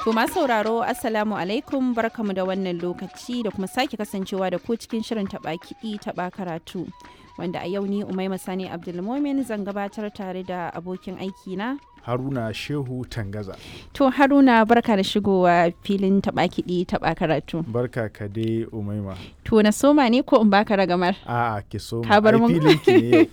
To masu sauraro Assalamu alaikum barkamu da wannan lokaci da kuma sake kasancewa da ku cikin shirin taɓa kiɗi taɓa karatu. Wanda a yau ni Umaima Sani Abdulmomin zan gabatar tare da abokin aiki na. Haruna Shehu Tangaza. To Haruna barka da shigowa filin taɓa kiɗi taɓa karatu. Barka ka dai Umaima. To na soma ne ko in baka ragamar? A'a ki so Ka bar ai mun? filin ki ne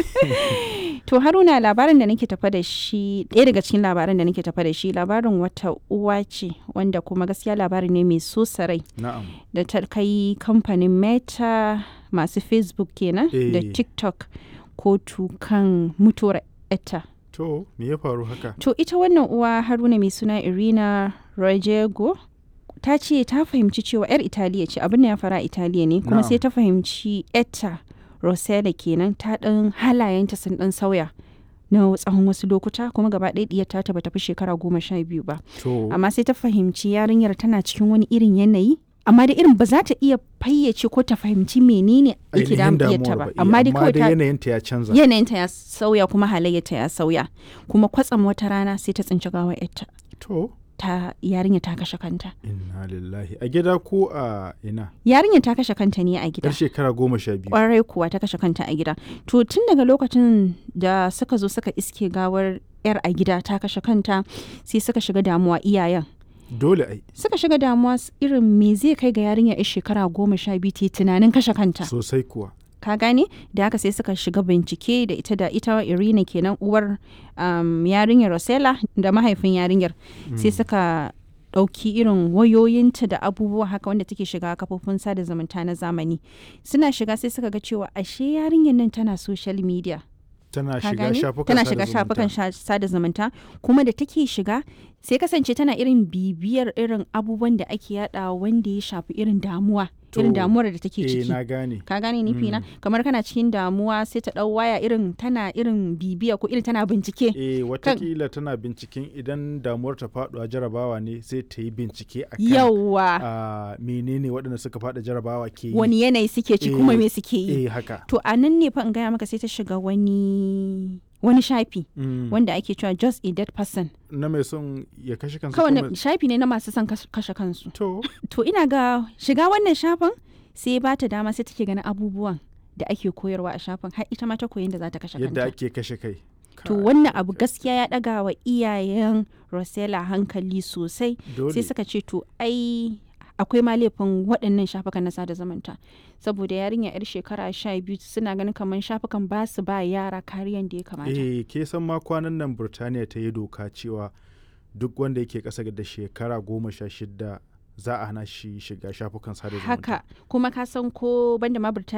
yau. To Haruna labarin da nake tafa da shi ɗaya daga cikin labaran da nake tafa da shi labarin wata uwa ce wanda kuma gaskiya labari ne mai so sarai Na'am. da ta kai kamfanin Meta masu Facebook kenan da Eh. TikTok kotu kan mutuwar etta. To me ya faru haka? To ita wannan uwa Haruna mai suna Irina Rojego ta ce ta fahimci cewa 'yar Italiya ce abin da ya fara a Italiya ne kuma Na'am. sai ta fahimci etta Rosella kenan ta ɗan halayenta sun ɗan sauya na tsawon wasu lokuta kuma gaba ɗaya ɗiyar ta bata fi shekara goma sha biyu ba To amma sai ta fahimci yarinyar tana cikin wani irin yanayi amma da irin ba za ta iya fayyace ko ta fahimci menene yake ainihin damun ta damuwar ba ba. amma dai kawai ta yanayinta ya canza. yanayinta ya sauya kuma halayyarta ya sauya kuma kwatsam wata rana sai ta tsinci gawar yarta To ta yarinya ta kashe kanta inna lillahi a gida ko a ina? yarinya ta kashe kanta ne a gida Yar shekara goma sha biyu. kwarai kuwa ta kashe kanta a gida to tun daga lokacin da suka zo suka iske gawar yar a gida ta kashe kanta sai suka shiga damuwa iyayen Dole ai suka shiga damuwa s- irin me zai kai ga yarinya yar shekara goma sha biyu ta yi tunanin kashe kanta sosai kuwa. ka gane da haka sai suka shiga bincike da ita da ita irina kenan uwar um, yarinyar rosella da mahaifin yarinyar sai suka ɗauki irin wayoyinta da abubuwa haka wanda take shiga kafofin sada zumunta na zamani suna shiga sai suka ga cewa ashe yarinyar nan tana social media Tana ka shiga gane? shafukan tana sada shiga zumunta. shafukan sha- sada zumunta kuma da take shiga sai kasance tana irin bibiyar irin abubuwan da ake yada wanda ya shafi irin damuwa irin To, damuwar da take Eh ciki na gane. ka gane nufi na kamar kana cikin damuwa sai ta dau waya irin tana irin bibiya ko irin tana bincike Eh watakila tana binciken idan damuwar ta faɗuwa jarabawa ne sai ta yi bincike a kan yawa a menene waɗanda suka faɗa jarabawa ke yi. wani yanayi suke ci kuma Eh, me suke yi Eh haka. to a nan ne fa in gaya maka sai ta shiga wani wani shafi Mm. wanda ake cewa just a dead person Na mai son ya kashe kansa kawai kuma- na- shafi ne na masu son kas- kashe kansu To, to ina ga shiga wannan shafin sai ba ta dama sai take ganin abubuwan da ake koyarwa a shafin har ita ma ta koyi da za ta kashe yadda kanta ake kashe kai. to Kai, wannan abu gaskiya ya daga wa iyayen Rosella hankali sosai dole. sai suka ce to ai akwai ma laifin waɗannan shafukan na sada zumunta saboda yarinya yar shekara sha biyu suna ganin kamar shafukan ba su ba yara kariyan da ya kamata Eh, ke san ma kwanan nan Burtaniya ta yi doka cewa duk wanda yake ƙasa da shekara goma sha shida za a hana shi shiga shafukan sada zumunta. haka kuma ka san ko banda ma Birtaniya